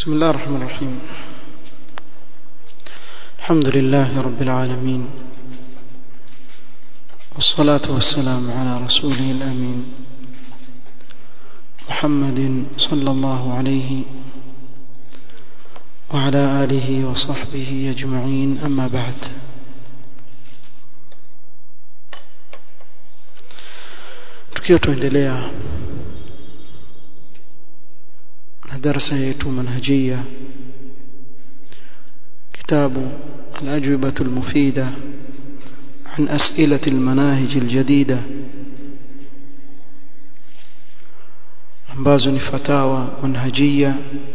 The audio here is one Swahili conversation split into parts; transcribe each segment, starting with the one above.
بسم الله الرحمن الرحيم الحمد لله رب العالمين والصلاة والسلام على رسوله الأمين محمد صلى الله عليه وعلى آله وصحبه أجمعين أما بعد tukiwa tuendelea na darasa yetu manhajia kitabu الأجوبة المفيدة عن أسئلة المناهج الجديدة ambazo ni fatawa manhajia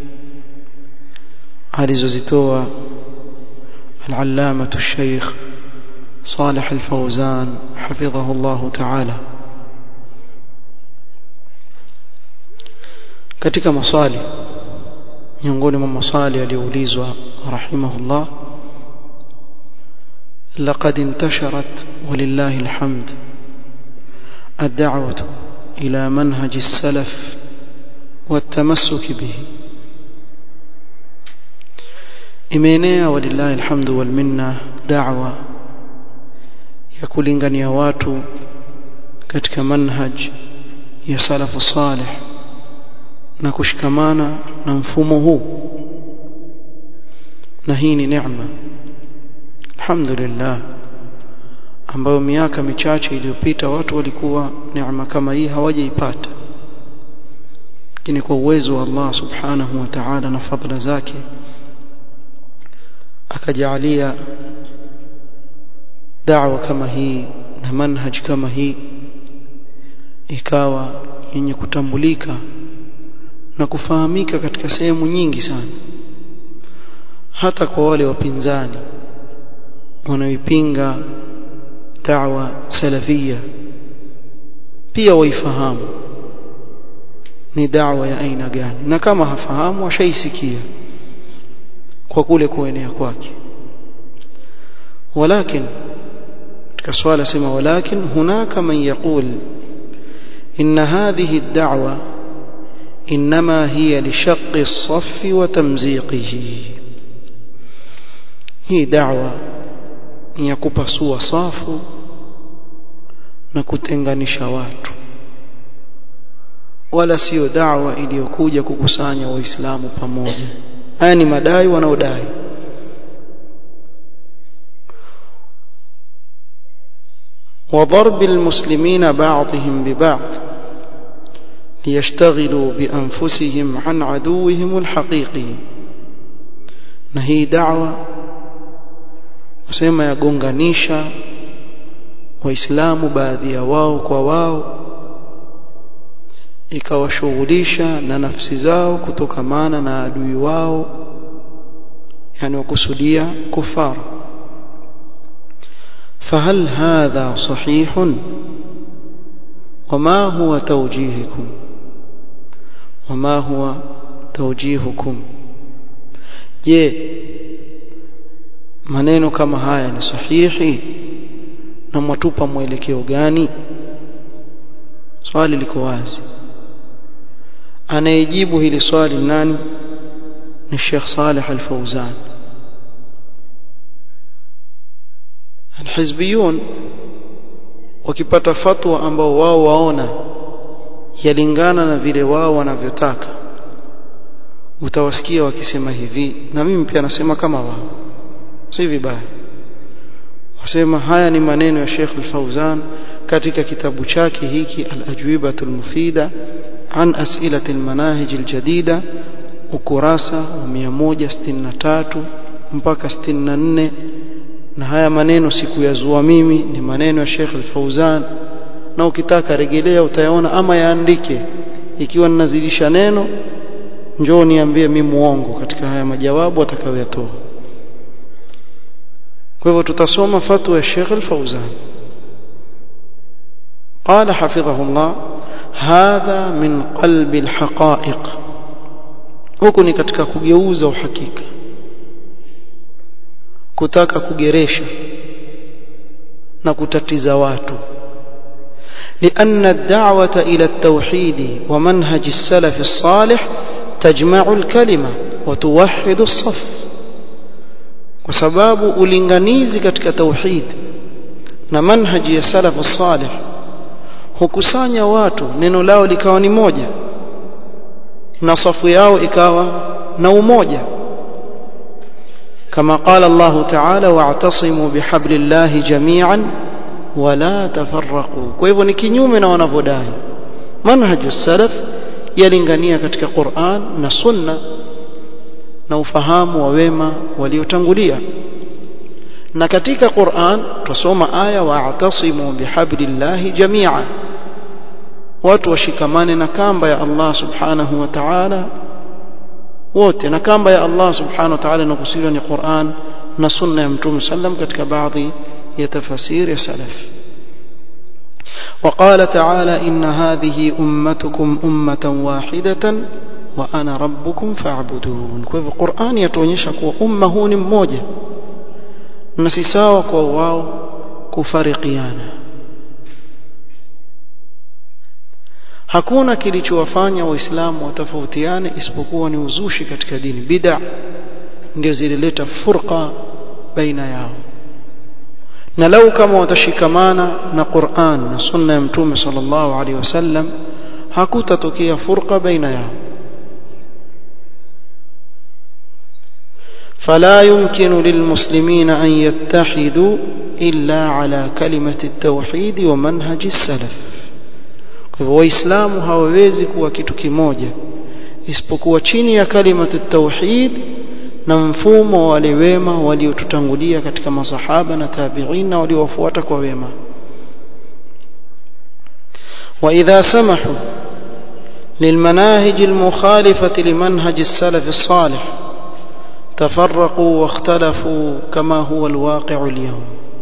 alizozitoa العلامة الشيخ صالح الفوزان حفظه الله تعالى katika maswali miongoni mwa maswali aliyoulizwa rahimahullah لقد انتشرت ولله الحمد الدعوة إلى منهج السلف والتمسك به imeenea walillahi alhamdu wal minna da'wa ya kulingania watu katika manhaj ya salafu salih na kushikamana na mfumo huu na hii ni neema alhamdulillah ambayo miaka michache iliyopita watu walikuwa neema kama hii hawajaipata lakini kwa uwezo wa Allah subhanahu wa ta'ala na fadhila zake akajalia da'wa kama hii na manhaj kama hii ikawa yenye kutambulika na kufahamika katika sehemu nyingi sana hata kwa wale wapinzani wanaoipinga da'wa salafia pia waifahamu ni da'wa ya aina gani na kama hafahamu washaisikia kwa kule kuenea kwake ولكن katika swala sema ولكن هناك من يقول إن هذه الدعوة إنما هي لشق الصف وتمزيقه هي دعوة ya kupasua safu na kutenganisha watu wala sio da'wa iliyokuja kukusanya waislamu pamoja haya ni madai wanaodai وضرب المسلمين بعضهم ببعض ليشتغلوا بأنفسهم عن عدوهم الحقيقي نهي دعوة wasema yagonganisha waislamu baadhi ya wao kwa wao ikawashughulisha na nafsi zao kutokamana na adui wao yani wakusudia kufara فهل هذا صحيح وما هو توجيهكم وما هو توجيهكم je maneno kama haya ni sahihi na mwatupa mwelekeo gani swali liko wazi anayejibu hili swali nani ni Sheikh Saleh Al-Fauzan Al-Hizbiyun wakipata fatwa ambao wao waona yalingana na vile wao wanavyotaka utawasikia wakisema hivi na mimi pia nasema kama wao si vibaya wasema haya ni maneno ya Sheikh Al-Fauzan katika kitabu chake hiki Al-Ajwibatu Al-Mufida an As'ilati Al-Manahij Al-Jadida ukurasa wa 163 mpaka 64 na haya maneno sikuyazua mimi ni maneno ya Sheikh Al-Fauzan na ukitaka rejelea utayaona ama yaandike ikiwa ninazidisha neno njoo niambie mimi muongo katika haya majawabu atakayoyatoa kwa hivyo tutasoma fatwa ya Sheikh Al-Fauzan قال حفظه الله هذا من قلب الحقائق huku ni katika kugeuza uhakika kutaka kugeresha na kutatiza watu لأن الدعوة إلى التوحيد ومنهج السلف الصالح وتجمع الكلمة وتوحد الصف وسباب ulinganizi katika tauhid na manhaji ya salafu salih hukusanya watu neno lao likawa ni moja na safu yao ikawa na umoja كما قال الله تعالى واعتصموا بحبل الله جميعا ولا تفرقوا kwa hivyo ni kinyume na wanavyodai manhaju salaf yalingania katika Qur'an na sunna na ufahamu wa wema waliotangulia na katika Qur'an tusoma aya wa'tasimu bihablillahi jami'a watu washikamane na kamba ya Allah subhanahu wa ta'ala wote na kamba ya Allah subhanahu wa ta'ala inakusudiwa ni Qur'an na sunna ya Mtume sallam katika baadhi ya tafasiri ya salaf وقال تعالى إن هذه أمتكم أمة واحدة وأنا ربكم فاعبدون كيف القرآن يتونيشا كوا أمة هو مmoja na si sawa kwa wao kufarikiana hakuna kilichowafanya waislamu watofautiane isipokuwa ni uzushi katika dini bid'a ndio zilileta furqa baina yao na lau kama watashikamana na Qur'an na sunna ya mtume sallallahu alaihi wasallam hakutatokea furqa baina yao فلا يمكن للمسلمين أن يتحدوا إلا على كلمة التوحيد ومنهج السلف waislamu hawawezi kuwa kitu kimoja isipokuwa chini ya kalimatu tauhid na mfumo wa wale wema waliotutangulia katika masahaba na tabi'in na waliowafuata kwa wema وإذا سمحوا للمناهج المخالفة لمنهج السلف الصالح تفرقوا واختلفوا كما هو الواقع اليوم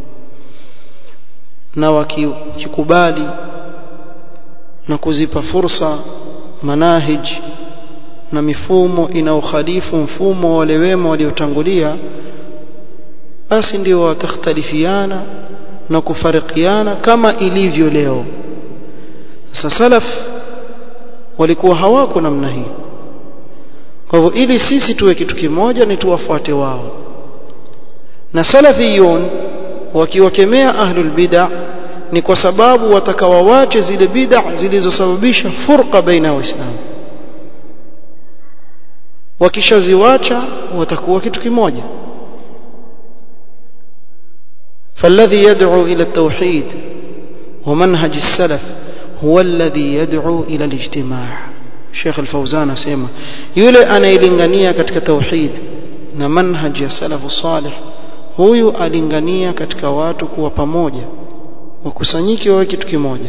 na wakikubali na kuzipa fursa manahij na mifumo inaokhalifu mfumo wale wema waliotangulia basi ndio watakhtalifiana na kufarikiana kama ilivyo leo sasa salaf walikuwa hawako namna hii kwa hivyo ili sisi tuwe kitu kimoja ni tuwafuate wao na salafiyun wakiwakemea ahlul bid'ah ni kwa sababu watakawawache zile bid'a zilizosababisha furqa baina ya waislamu wakishaziwacha watakuwa kitu kimoja فالذي يدعو إلى التوحيد ومنهج السلف هو الذي يدعو إلى الاجتماع شيخ الفوزان اسمع yule anayelingania katika tauhid na manhaj ya salafu salih huyu alingania katika watu kuwa pamoja wakusanyike wawe kitu kimoja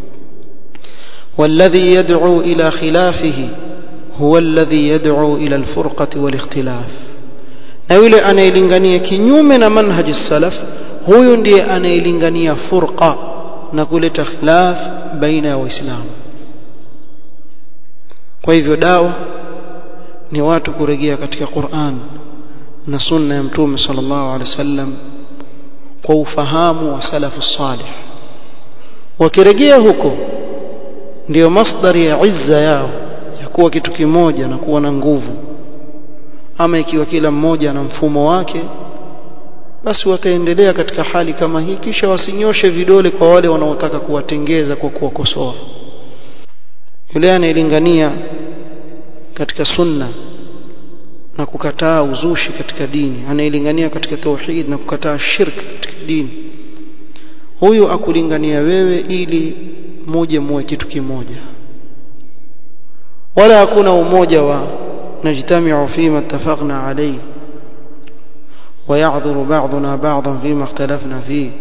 والذي يدعو إلى خلافه هو الذي يدعو إلى الفرقة والاختلاف na yule anayelingania kinyume na manhaji salaf huyu ndiye anayelingania furqa na kuleta khilaf baina ya waislamu kwa hivyo dawa ni watu kurejea katika Qur'an na sunna ya mtume sallallahu alaihi wasallam kwa ufahamu wa salafu salih wakirejea huko ndiyo masdari ya izza yao ya kuwa kitu kimoja na kuwa na nguvu ama ikiwa kila mmoja na mfumo wake basi wataendelea katika hali kama hii kisha wasinyoshe vidole kwa wale wanaotaka kuwatengeza kwa kuwakosoa yule anayelingania katika sunna na kukataa uzushi katika dini anayelingania katika tauhid na kukataa shirk katika dini huyu akulingania wewe ili muje muwe kitu kimoja wala hakuna umoja wa najtamiu fima ittafaqna alayhi ويعذر بعضنا بعضا فيما اختلفنا فيه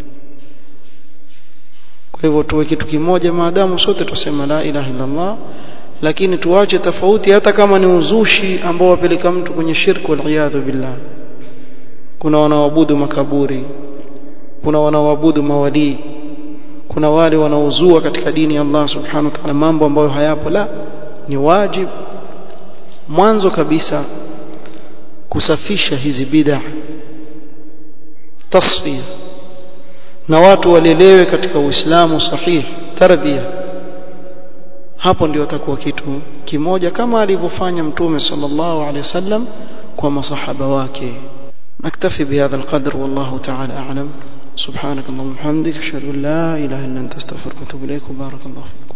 kwa hivyo tuwe kitu kimoja maadamu sote tusema la ilaha illa Allah lakini tuache tofauti hata kama ni uzushi ambao wapeleka mtu kwenye shirku wal billah kuna wanaoabudu makaburi kuna wanaoabudu mawali kuna wale wanaozua katika dini ya Allah subhanahu wa ta'ala mambo ambayo hayapo la ni wajib mwanzo kabisa kusafisha hizi bid'a tasfia na watu walelewe katika uislamu sahihi tarbia hapo ndio atakuwa kitu kimoja kama alivyofanya mtume sallallahu alaihi wasallam kwa masahaba wake نكتفي بهذا القدر والله تعالى أعلم سبحانك اللهم وبحمدك أشهد أن لا إله إلا أنت أستغفرك وأتوب إليك وبارك الله فيكم